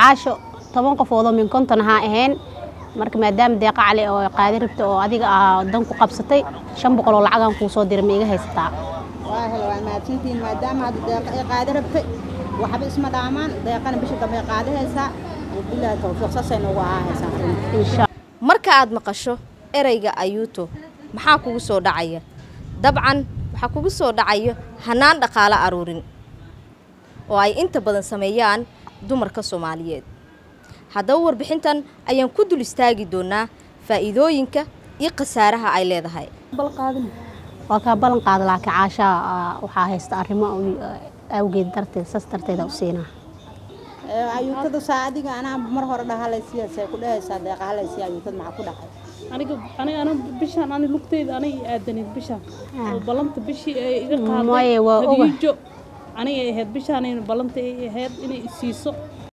caasho toban qofoodoo min konton ahaa ahayn marka maadaama deeqa cali oo qaadi rabta oo adiga aa dan ku qabsatay shan boqol oo lacagaan kuu soo diray ma iga haysataa waa helo waa mahadsantihiin maadaama hadda deeqa ay qaadi rabtay waxba isma dhaamaan deeqana bisha dambe ay qaadahaysaa bilaahi tawfiiq saasay noogu ahaahaysaa arrinta insha marka aad maqasho ereyga ayuuto maxaa kugu soo dhacaya dabcan waxaa kugu soo dhacaya hannaan dhaqaale aruurin oo ay inta badan sameeyaan dumarka soomaaliyeed haddaba warbixintan ayaan ku dul istaagi doonaa faa'iidooyinka iyo khasaaraha ay leedahay waa kaa ballan qaada laakiin caashaa aa, waxaa haysta arrimo awi- awgeed darteed saas darteeda u siinaa ayuutada saa adiga anaa mar hore dhahalaysiya say ku dhahaysaa deeqa halaysiya ayuutada maxaa ku dhacay aniga aniga ana bishaan ani lugteyda aniga i aadaneed bishaan oo ballanta bishii ay iga qaaday Maya, waa oga. hadiijo aniga ay ahayd bishaan ballanta ay ahayd inay isiiso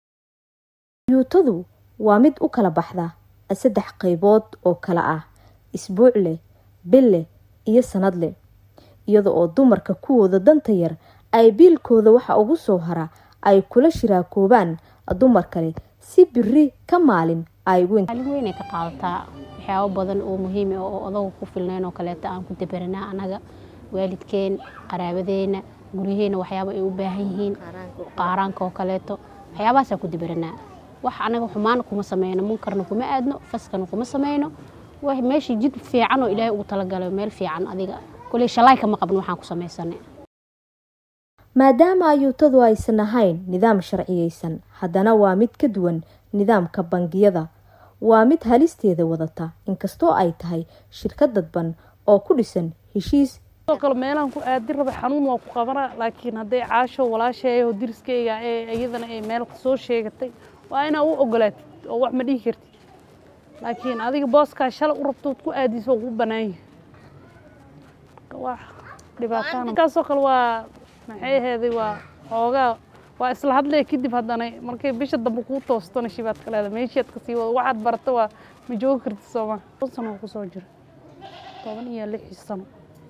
yuutadu waa mid u kala baxda saddex qaybood oo kala ah isbuuc leh bil leh iyo sanad leh iyada oo dumarka kuwooda danta yar ay biilkooda waxa ugu soo hara ay kula shiraakoobaan dumar kale si biri ka maalin ay ugu maalin weynay ka qaadataa waxyaabo badan oo muhiim ah oo odaga ku filnayn oo kaleeto aan ku dabaranaa anaga waalidkeen qaraabadeena guryaheena waxyaabo ay u baahan yihiin qaaraanka oo kaleeto waxyaabahaasaan ku dabaranaa wax anaga xumaan kuma sameyno munkarna kuma aadno faskana kuma sameyno wax meeshii jid fiican oo ilaahay ugu talagalay meel fiican adiga koley shalaay kama qabno waxaan ku samaysanay maadaama ayuutadu aysan ahayn nidaam sharciyeysan haddana waa mid ka duwan nidaamka bangiyada waa mid halisteeda wadata inkastoo ay tahay shirkad dadban oo ku dhisan heshiis sidoo kale meelahan ku aadi raba xanuun waa ku qabanaa laakiin hadday caasho walaasheeya oo diriskeyga ee iyadana ay meel soo sheegatay waa inaa u ogolaatid oo wax ma dhihi kartid laakiin adiga booskaa shalay u rabtood ku aadiso ugu bannaan yahay Marka wax dhibaataan kaasoo kale waa maxay aheeday waa xoogaa waa isla hadlaya kadib haddana markay bisha dambe kuu toostona shibaad ka leeda meeshiad ka sii wado waxaad barata waa ma joogi kartid sooma toban sano kusoo jira toban iyo lix sano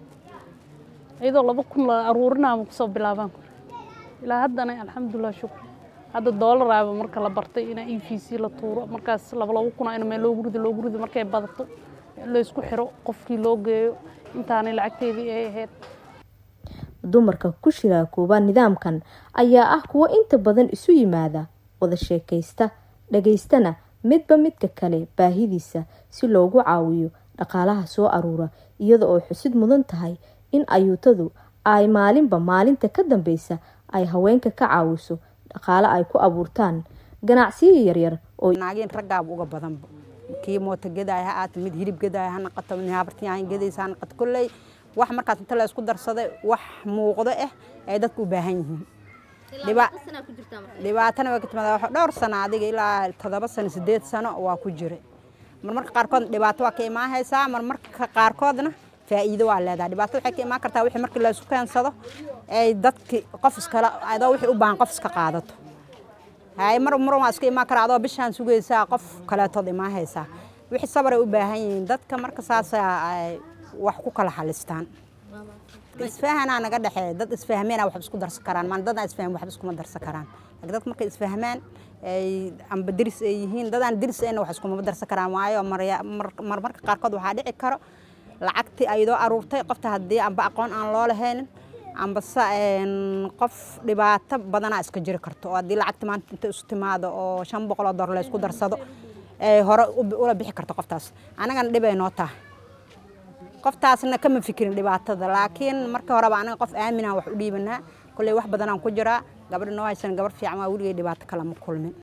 iyadoo laba kun la aruurinaama kusoo bilaabaan kore ilaa haddana alxamdulilah shukr hadda doolaraaba marka la bartay inaa e v c la tuuro markaas laba laba kuna in meel loogu rido loogu rido markay badato laysku xiro qofkii loo geeyo intaanay lacagteedii ay ahayd dumarka ku shiraakooba nidaamkan ayaa ah kuwo inta badan isu yimaada wada sheekaysta dhagaystana midba midka kale baahidiisa si loogu caawiyo dhaqaalaha soo aruura iyada oo xusid mudan tahay in ayuutadu ay maalinba maalinta ka dambeysa ay haweenka ka caawiso dhaqaale ay ku abuurtaan ganacsiyo yaryar oo naageen raggaaba uga badanba kii moota gedaaya ha aata mid hilib gedaaya ha naqato mid habartiyaan gedaysa ha naqato kolley wax markaas inta la isku darsaday wax muuqdo ah ay dadku u baahan yihiin Dhiba- dhibaatana waa ka timaada waxa dhowr sano adiga ilaa toddoba sano sideed sano waa ku jira marmarka qaarkood dhibaato waa ka imaanhaysaa marmarka qaarkoodna faa'iido waa leedahay dhibaato waxay ka imaan kartaa wixii markii la isku keensado ay dadki qof iskala adoo wixii u baahan qof iska qaadato hay mar mar waa iska imaan karaa adoo bishaan sugaysaa qof kaleetood imaan haysaa wixii sabar ay u baahan yihiin dadka marka saasa ay wax ku kala xalistaan isfahanaa naga dhexeeya dad isfahmeena wax isku darsan karaan maan dadaan isfahmin waxba iskuma darsan karaan laakiin dadka markay isfahmaan ay amba diris ay yihiin dadaan diris ayna wax iskuma darsan karaan waayo marya- mar- marmarka qaarkood waxaa dhici karo lacagtii ayadoo aruurtay qofta haddii amba aqoon aan loo lahaynin amba se een, qof dhibaato badanaa iska jiri karto oo haddii lacagta maanta inta isu timaado oo shan boqol oo dolar la isku darsado ay hore u- ula bixi karto qoftaas anagana dhibay noo tahay qoftaasna kama fikirin dhibaatada laakiin marka horeba anaga qof aaminaan wax u dhiibanaa kolley wax badanaan ku jiraa gabadha noo haysan gabar fiican waa weligay dhibaato kale ma kulmin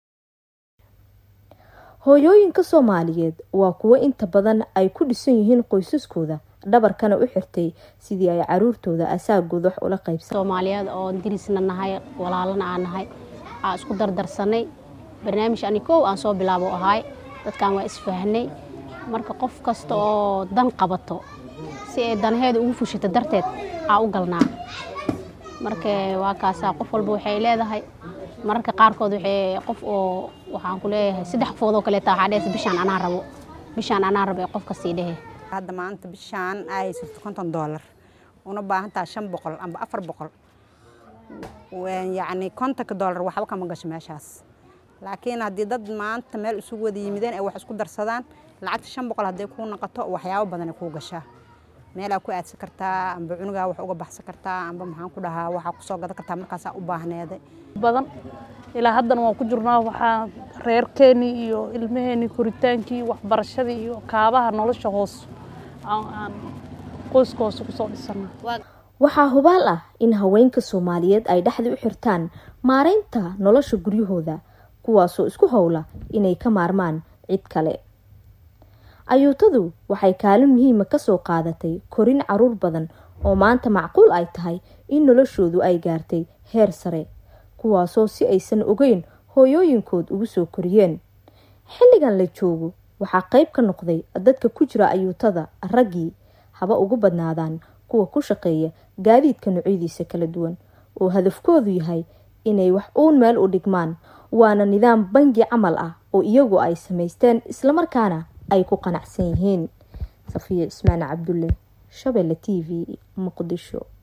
hooyooyinka soomaaliyeed waa kuwo inta badan ay ku dhisan yihiin qoysaskooda dhabarkana u xirtay sidii ay caruurtooda asaagooda wax ula qaybsan soomaaliyeed oo dirisna nahay walaalana aan nahay aa isku dardarsanay barnaamij ani kow aan soo bilaabo ahaay dadkan waa isfahnay marka qof kasta oo dan qabato si ay danaheeda ugu fushito darteed aa u galnaa marka waa kaasaa qof walba waxay leedahay mararka qaarkood waxay qof oo waxaan ku leeyahay saddex qofood oo kaleeta waxaa dhehaysa bishaan anaa rabo bishaan anaa rabo ee qof kasii dhehe hadda maanta bishaan ay haysato konton doolar una baahan tahay shan boqol amba afar boqol Waan yacni kontonka doolar waxba kama gasho meeshaas laakiin haddii dad maanta meel isugu wada yimideen ay wax isku darsadaan lacagta shan boqol hadday kuu noqoto waxyaabo badan ay kuu gashaa meelaa ku aadsan kartaa amba cunugaa wax uga baxsan kartaa amba maxaan ku dhahaa waxaa kusoo gadan kartaa markaasaa u baahneeday badan ilaa haddana waan ku jirnaa waxaa reerkeenii iyo ilmaheenii koritaankii waxbarashadii iyo kaabaha nolosha hoos aan qoyska hoose kusoo dhisana waxaa hubaal ah in haweenka soomaaliyeed ay dhexda u xirtaan maareynta nolosha guryahooda kuwaasoo isku howla inay ka maarmaan cid kale ayuutadu waxay kaalin muhiima kasoo qaadatay korin caruur badan oo maanta macquul ay tahay in noloshoodu ay gaartay heer sare kuwaasoo si aysan ogeyn hooyooyinkood ugu soo koriyeen xilligan la joogo waxaa qeyb ka noqday dadka ku jira ayuutada raggii haba ugu badnaadaan kuwa ku shaqeeya gaadiidka noocyadiisa kala duwan oo hadafkoodu yahay inay wax uun meel u dhigmaan waana nidaam bangi camal ah oo iyagu ay samaysteen islamarkaana ay ku qanacsan yihiin safiya cismaan cabdulle shabeelle t v muqdisho